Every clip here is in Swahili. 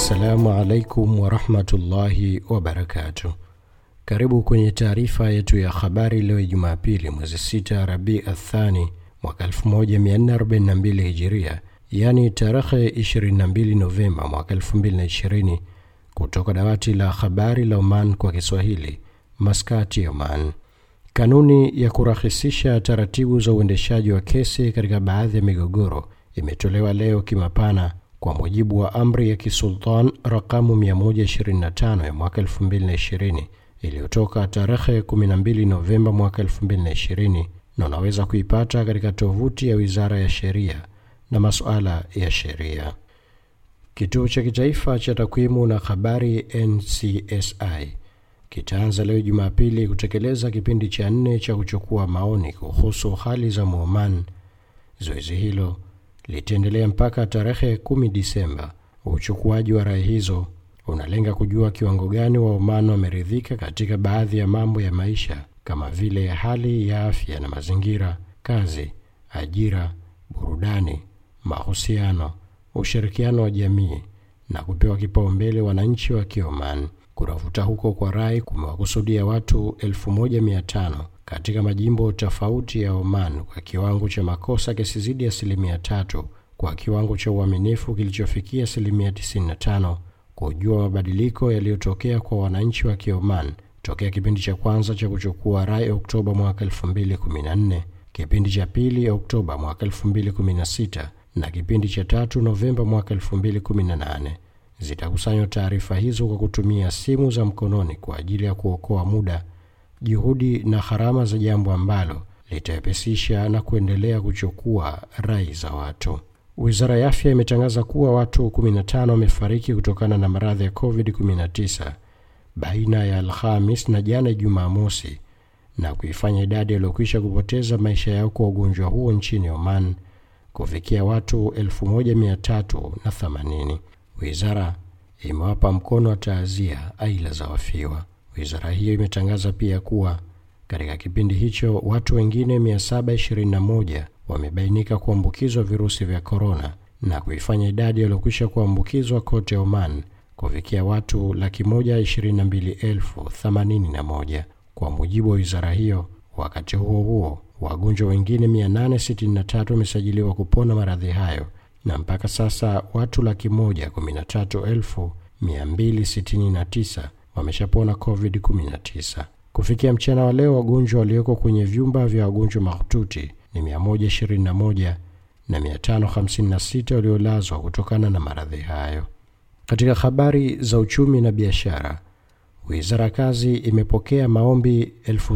Assalamu alaikum warahmatullahi wabarakatuh. Karibu kwenye taarifa yetu ya habari leo Jumapili mwezi 6 Rabi Athani mwaka 1442 Hijiria, yaani tarehe 22 Novemba mwaka 2020, kutoka dawati la habari la Oman kwa Kiswahili, Maskati, Oman. Kanuni ya kurahisisha taratibu za uendeshaji wa kesi katika baadhi ya migogoro imetolewa leo kimapana kwa mujibu wa amri ya kisultan rakamu 125 ya mwaka 2020 iliyotoka tarehe 12 Novemba mwaka 2020 na unaweza kuipata katika tovuti ya Wizara ya Sheria na Masuala ya Sheria. Kituo cha Kitaifa cha Takwimu na Habari NCSI kitaanza leo Jumapili kutekeleza kipindi cha nne cha kuchukua maoni kuhusu hali za Muoman. Zoezi hilo litaendelea mpaka tarehe 10 Disemba. Uchukuaji wa rai hizo unalenga kujua kiwango gani wa Oman wameridhika katika baadhi ya mambo ya maisha kama vile hali ya afya na mazingira, kazi, ajira, burudani, mahusiano, ushirikiano wa jamii na kupewa kipaumbele wananchi wa Kioman. Kutafuta huko kwa rai kumewakusudia watu 1500 katika majimbo tofauti ya Oman kwa kiwango cha makosa kisizidi asilimia tatu kwa kiwango cha uaminifu kilichofikia asilimia 95 kujua mabadiliko yaliyotokea kwa wananchi wa Kioman tokea kipindi cha kwanza cha kuchukua rai Oktoba mwaka 2014, kipindi cha pili Oktoba mwaka 2016 na kipindi cha tatu Novemba mwaka 2018. Zitakusanywa taarifa hizo kwa kutumia simu za mkononi kwa ajili ya kuokoa muda, juhudi na gharama za jambo ambalo litawepesisha na kuendelea kuchukua rai za watu. Wizara ya Afya imetangaza kuwa watu 15 wamefariki kutokana na maradhi ya COVID-19 baina ya Alhamis na jana Jumamosi, na kuifanya idadi waliokwisha kupoteza maisha yao kwa ugonjwa huo nchini Oman kufikia watu 1380. Wizara imewapa mkono wa taazia aila za wafiwa. Wizara hiyo imetangaza pia kuwa katika kipindi hicho watu wengine 721 wamebainika kuambukizwa virusi vya korona na kuifanya idadi waliokwisha kuambukizwa kote Oman kufikia watu laki moja ishirini na mbili elfu themanini na moja kwa mujibu wa wizara hiyo. Wakati huo huo, wagonjwa wengine 863 wamesajiliwa kupona maradhi hayo na mpaka sasa watu laki moja kumi na tatu elfu mia mbili sitini na tisa wameshapona COVID-19. Kufikia mchana wa leo, wagonjwa walioko kwenye vyumba vya wagonjwa mahututi ni 121 na 556 waliolazwa kutokana na maradhi hayo. Katika habari za uchumi na biashara, wizara ya kazi imepokea maombi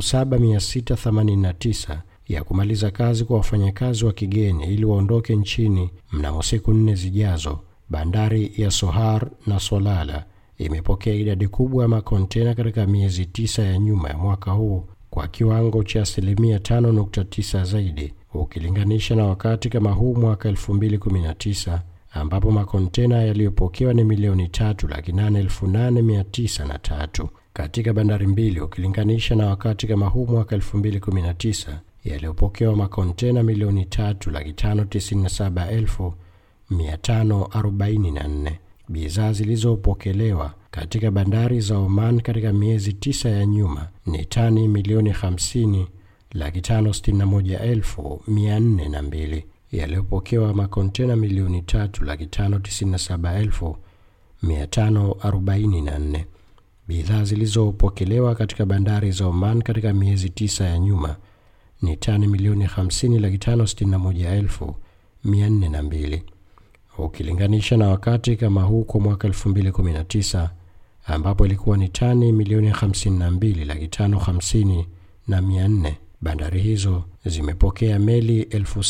7689 ya kumaliza kazi kwa wafanyakazi wa kigeni ili waondoke nchini mnamo siku nne zijazo. Bandari ya Sohar na Solala imepokea idadi kubwa ya makontena katika miezi tisa ya nyuma ya mwaka huu kwa kiwango cha asilimia 5.9 zaidi ukilinganisha na wakati kama huu mwaka 2019 ambapo makontena yaliyopokewa ni milioni tatu laki nane elfu nane mia tisa na tatu katika bandari mbili ukilinganisha na wakati kama huu mwaka 2019 yaliyopokewa makontena milioni tatu laki tano tisini na saba elfu mia tano arobaini na nne. Bidhaa zilizopokelewa katika bandari za Oman katika miezi tisa ya nyuma ni tani milioni 50 laki tano sitini na moja elfu mia nne na mbili yaliyopokewa makontena milioni tatu laki tano tisini na saba elfu mia tano arobaini na nne. Bidhaa zilizopokelewa katika bandari za Oman katika miezi tisa ya nyuma ni tani milioni 50 laki tano sitini na moja elfu mia nne na mbili ukilinganisha na wakati kama huu kwa mwaka 2019 ambapo ilikuwa ni tani milioni 52 laki tano hamsini na mia nne. Bandari hizo zimepokea meli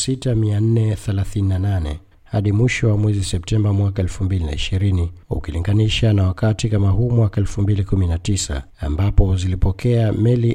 6438 hadi mwisho wa mwezi Septemba mwaka 2020 ukilinganisha na wakati kama huu mwaka 2019 ambapo zilipokea meli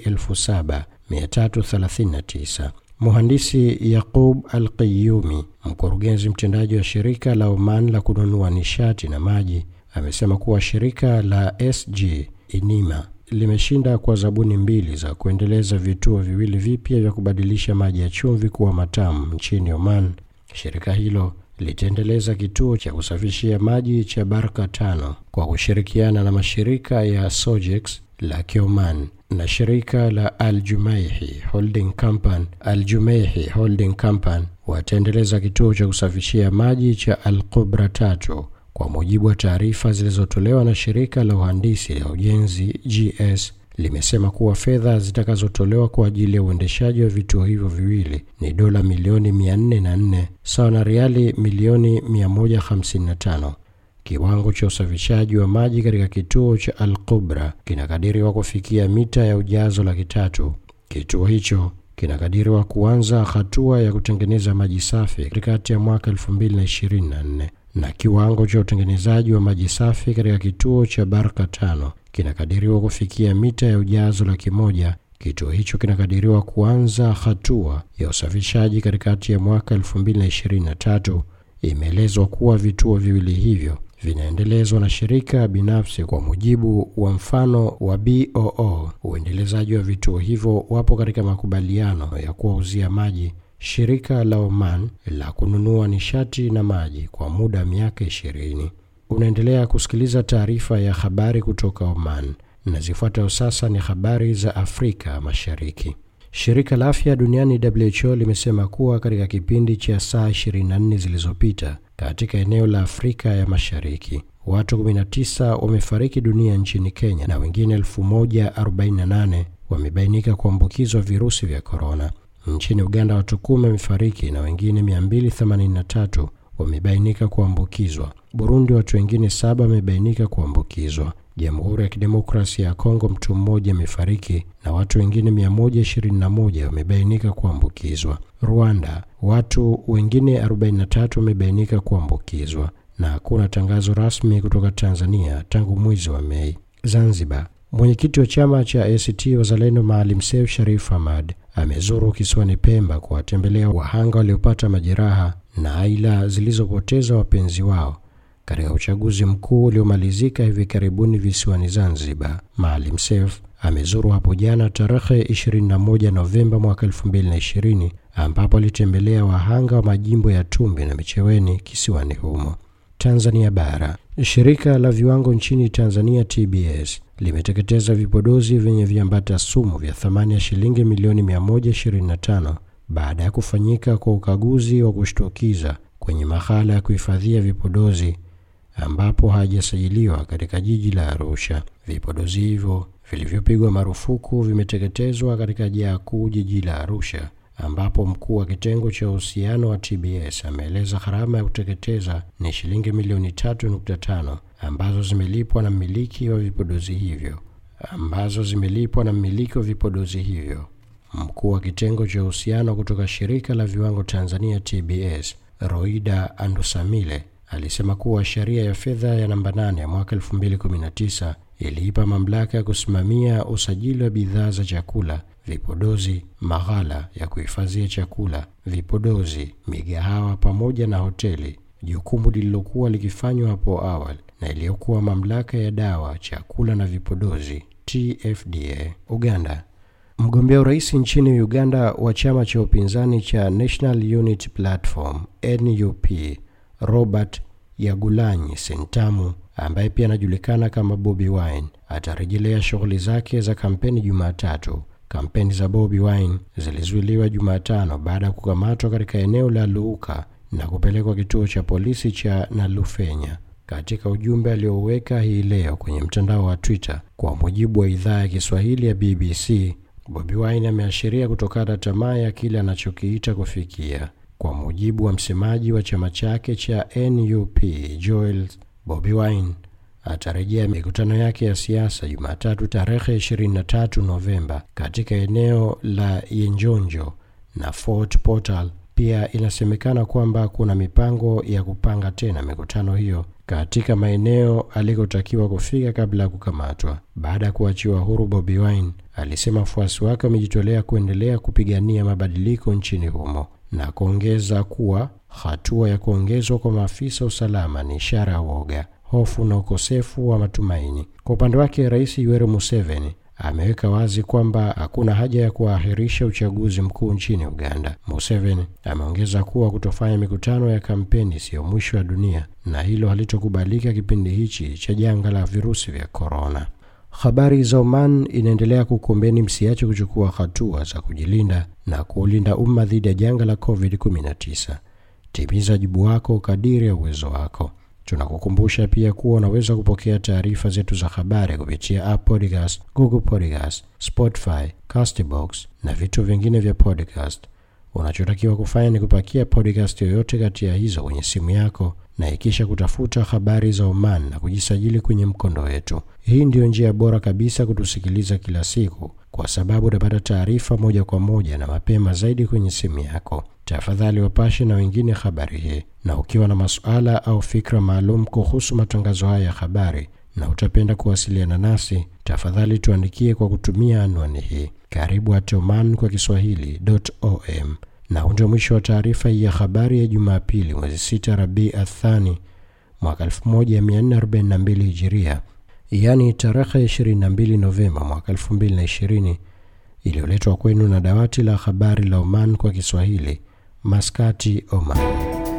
7339. Muhandisi Yaqub Al-Qayyumi, mkurugenzi mtendaji wa shirika la Oman la kununua nishati na maji, amesema kuwa shirika la SG Inima limeshinda kwa zabuni mbili za kuendeleza vituo viwili vipya vya kubadilisha maji ya chumvi kuwa matamu nchini Oman. Shirika hilo litaendeleza kituo cha kusafishia maji cha Barka tano kwa kushirikiana na mashirika ya Sojex la Kioman na shirika la Al Jumaihi Holding Company. Al Jumaihi Holding Company wataendeleza kituo cha kusafishia maji cha Al Qubra tatu kwa mujibu wa taarifa zilizotolewa na shirika la uhandisi la ujenzi GS limesema kuwa fedha zitakazotolewa kwa ajili ya uendeshaji wa vituo hivyo viwili ni dola milioni 404 sawa na riali milioni 155. Kiwango cha usafishaji wa maji katika kituo cha Al Qubra kinakadiriwa kufikia mita ya ujazo laki tatu. Kituo hicho kinakadiriwa kuanza hatua ya kutengeneza maji safi katikati ya mwaka 2024 na kiwango cha utengenezaji wa maji safi katika kituo cha Barka tano kinakadiriwa kufikia mita ya ujazo laki moja. Kituo hicho kinakadiriwa kuanza hatua ya usafishaji katikati ya mwaka 2023. Imeelezwa kuwa vituo viwili hivyo vinaendelezwa na shirika binafsi kwa mujibu wa mfano wa BOO. Uendelezaji wa vituo hivyo wapo katika makubaliano ya kuwauzia maji shirika la Oman la kununua nishati na maji kwa muda wa miaka ishirini. Unaendelea kusikiliza taarifa ya habari kutoka Oman na zifuatayo sasa ni habari za Afrika Mashariki. Shirika la Afya Duniani WHO limesema kuwa katika kipindi cha saa 24 zilizopita katika eneo la Afrika ya Mashariki watu 19 wamefariki dunia nchini Kenya na wengine 1048 wamebainika kuambukizwa virusi vya korona. Nchini Uganda watu kumi wamefariki na wengine 283 wamebainika kuambukizwa. Burundi watu wengine saba wamebainika kuambukizwa. Jamhuri ya Kidemokrasia ya Kongo mtu mmoja amefariki na watu wengine 121 wamebainika kuambukizwa. Rwanda watu wengine 43 wamebainika kuambukizwa na hakuna tangazo rasmi kutoka Tanzania tangu mwezi wa Mei. Zanzibar Mwenyekiti wa chama cha ACT Wazalendo Maalim Seif Sharif Hamad amezuru kisiwani Pemba kuwatembelea wahanga waliopata majeraha na aila zilizopoteza wapenzi wao katika uchaguzi mkuu uliomalizika hivi karibuni visiwani Zanzibar. Maalim Seif amezuru hapo jana tarehe 21 Novemba mwaka 2020 ambapo alitembelea wahanga wa majimbo ya Tumbi na Micheweni kisiwani humo. Tanzania Bara. Shirika la viwango nchini Tanzania TBS limeteketeza vipodozi vyenye viambata sumu vya thamani ya shilingi milioni 125 baada ya kufanyika kwa ukaguzi wa kushtukiza kwenye mahala ya kuhifadhia vipodozi ambapo hajasajiliwa katika jiji la Arusha. Vipodozi hivyo vilivyopigwa marufuku vimeteketezwa katika jaa kuu jiji la Arusha ambapo mkuu wa kitengo cha uhusiano wa TBS ameeleza gharama ya kuteketeza ni shilingi milioni 3.5 ambazo zimelipwa na mmiliki wa vipodozi hivyo ambazo zimelipwa na mmiliki wa vipodozi hivyo. Mkuu wa kitengo cha uhusiano kutoka shirika la viwango Tanzania TBS, Roida Andusamile, alisema kuwa sheria ya fedha ya namba 8 ya mwaka 2019 iliipa mamlaka ya kusimamia usajili wa bidhaa za chakula vipodozi, maghala ya kuhifadhia chakula, vipodozi, migahawa pamoja na hoteli, jukumu lililokuwa likifanywa hapo awali na iliyokuwa mamlaka ya dawa, chakula na vipodozi TFDA. Uganda. Mgombea urais nchini Uganda wa chama cha upinzani cha National Unity Platform NUP, Robert Yagulanyi Sentamu ambaye pia anajulikana kama Bobi Wine atarejelea shughuli zake za kampeni Jumatatu. Kampeni za Bobi Wine zilizuiliwa Jumatano baada ya kukamatwa katika eneo la Luuka na kupelekwa kituo cha polisi cha Nalufenya. Katika ujumbe aliouweka hii leo kwenye mtandao wa Twitter, kwa mujibu wa idhaa ya Kiswahili ya BBC, Bobi Wine ameashiria kutokata tamaa ya kile anachokiita kufikia. Kwa mujibu wa msemaji wa chama chake cha NUP Joel, Bobi Wine atarejea mikutano yake ya siasa Jumatatu tarehe 23 Novemba katika eneo la Yenjonjo na Fort Portal. Pia inasemekana kwamba kuna mipango ya kupanga tena mikutano hiyo katika maeneo alikotakiwa kufika kabla ya kukamatwa. Baada ya kuachiwa huru, Bobi Wine alisema wafuasi wake wamejitolea kuendelea kupigania mabadiliko nchini humo na kuongeza kuwa hatua ya kuongezwa kwa maafisa usalama ni ishara ya woga hofu na ukosefu wa matumaini. Kwa upande wake, Rais Yoweri Museveni ameweka wazi kwamba hakuna haja ya kuahirisha uchaguzi mkuu nchini Uganda. Museveni ameongeza kuwa kutofanya mikutano ya kampeni siyo mwisho wa dunia na hilo halitokubalika kipindi hichi cha janga la virusi vya korona. Habari za Oman inaendelea kukombeni msiache kuchukua hatua za kujilinda na kuulinda umma dhidi ya janga la COVID-19. Timiza wajibu wako kadiri ya uwezo wako. Tunakukumbusha pia kuwa unaweza kupokea taarifa zetu za habari kupitia App Podcast, Google Podcast, Spotify, Castbox na vitu vingine vya podcast. Unachotakiwa kufanya ni kupakia podcast yoyote kati ya hizo kwenye simu yako na ikisha kutafuta habari za Oman na kujisajili kwenye mkondo wetu. Hii ndiyo njia bora kabisa kutusikiliza kila siku, kwa sababu utapata taarifa moja kwa moja na mapema zaidi kwenye simu yako. Tafadhali wapashe na wengine habari hii, na ukiwa na masuala au fikra maalum kuhusu matangazo haya ya habari na utapenda kuwasiliana nasi, tafadhali tuandikie kwa kutumia anwani hii karibu at oman kwa kiswahili.om. Na huu ndio mwisho wa taarifa hii ya habari ya Jumapili, mwezi 6 Rabi Athani mwaka 1442 Hijiria, yaani tarehe 22 Novemba mwaka 2020, iliyoletwa kwenu na dawati la habari la Oman kwa Kiswahili, Maskati, Oman.